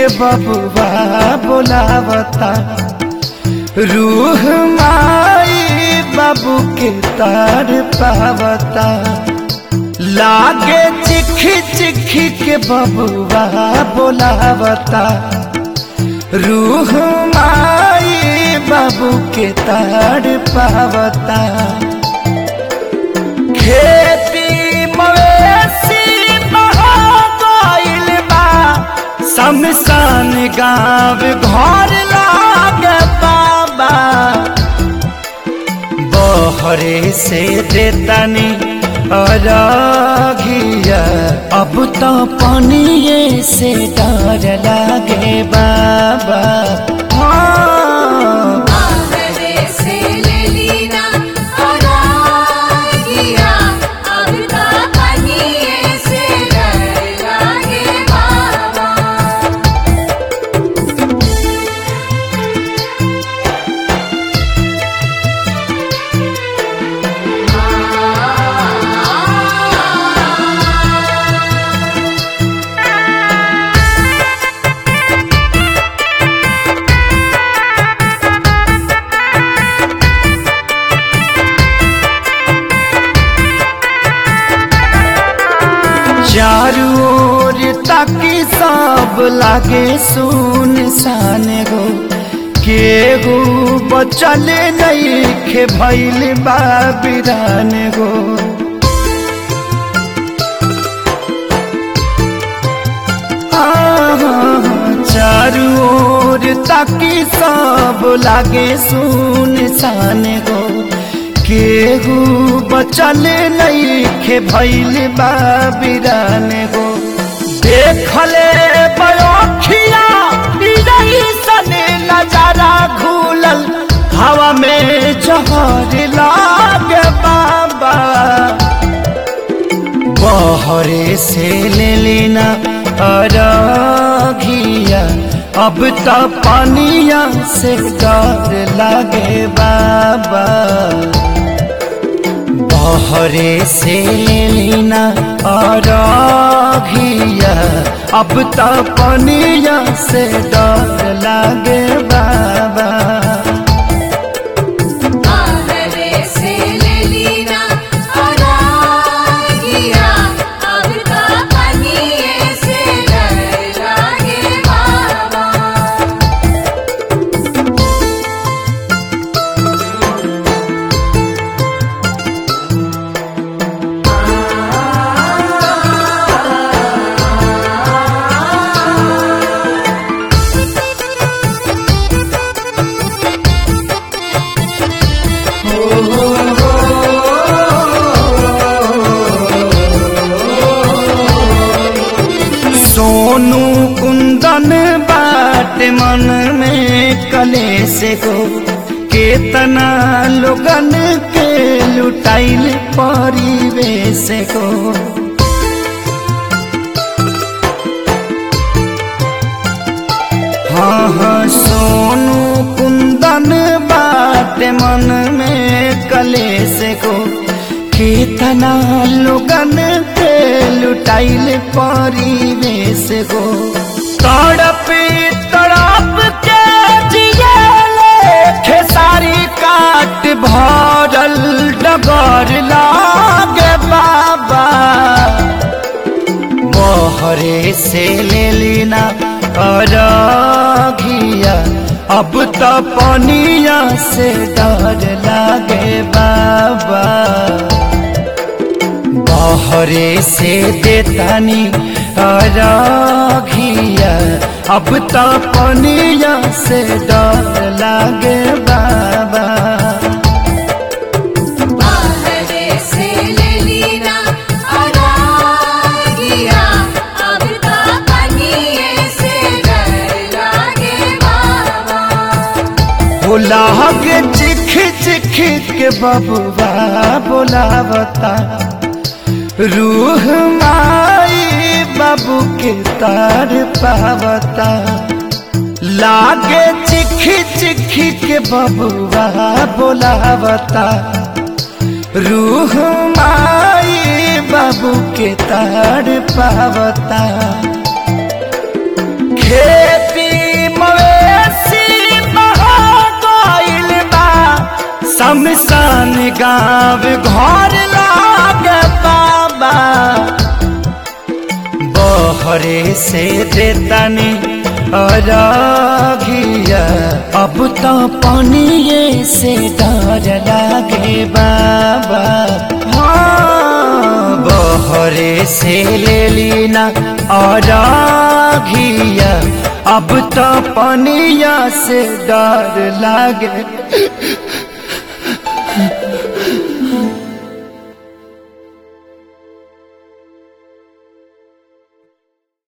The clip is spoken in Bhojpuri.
बबुआ बोलावता रूह माई बाबू के तार पावता लागे चिखी चिखी के बबुआ बोलावता रूह माई बाबू के तार पावता खेती मवेशी बहा गइल बा शमशान गाँव घर लागे बाबा बहरे से देतानी अरघिया अब तो पानिए से डर लागे बाबा हाँ आंगने से ले लीना अरागिया अब ता पनिये से डर लागे बाबा चारू ओर ताकि सब लागे सुन सान गो केहू बचल नहीं खे भैल बाबिरान गो आहा, चारू ओर ताकि सब लागे सुन सान गो केहू बचल नहीं खे भैल बाबिरान गो देखले बयोखिया सन नजारा घूलल हवा में जहर लागे बाबा बहरे से ले लेना अरघिया अब तो पानिया से डर लागे बाबा बहरे से ले लेना अरघिया अब तो पानिया से डर लागे बाबा आंगने से ले लीना अरागिया अब ता पनिये से डर लागे बाबा सोनू कुंदन बाट मन में कलेश गो केतना लोगन के लुटाइल परिवेश गो हाँ हाँ सोनू कुंदन बाट मन में कलेश गो केतना लोगन के लुटाइल परिवेश गो तड़प तड़प के जियले खेसारी काट भरल डगर लागे बाबा बहरे से ले लेना अरघिया अब तो पनिया से डर लागे बाबा बहरे से देतानी अरघिया अब तो पनिया से डर लागे बाबा आंगने से ले लीना अरागिया अब ता पनिये से डर लागे बाबा हो लागे चिख चिख के बबुआ बोलावता रूह माई बाबू के तार पावता लागे चिखी चिखी के बबुआ बोलावता रूह माई बाबू के तार पावता खेत शमशान गाँव घर लागे बाबा बहरे से देतानी अरघिया अब तो पानिए से डर लागे बाबा हाँ बहरे से ले लीना अरघिया अब तो पानिया से डर लागे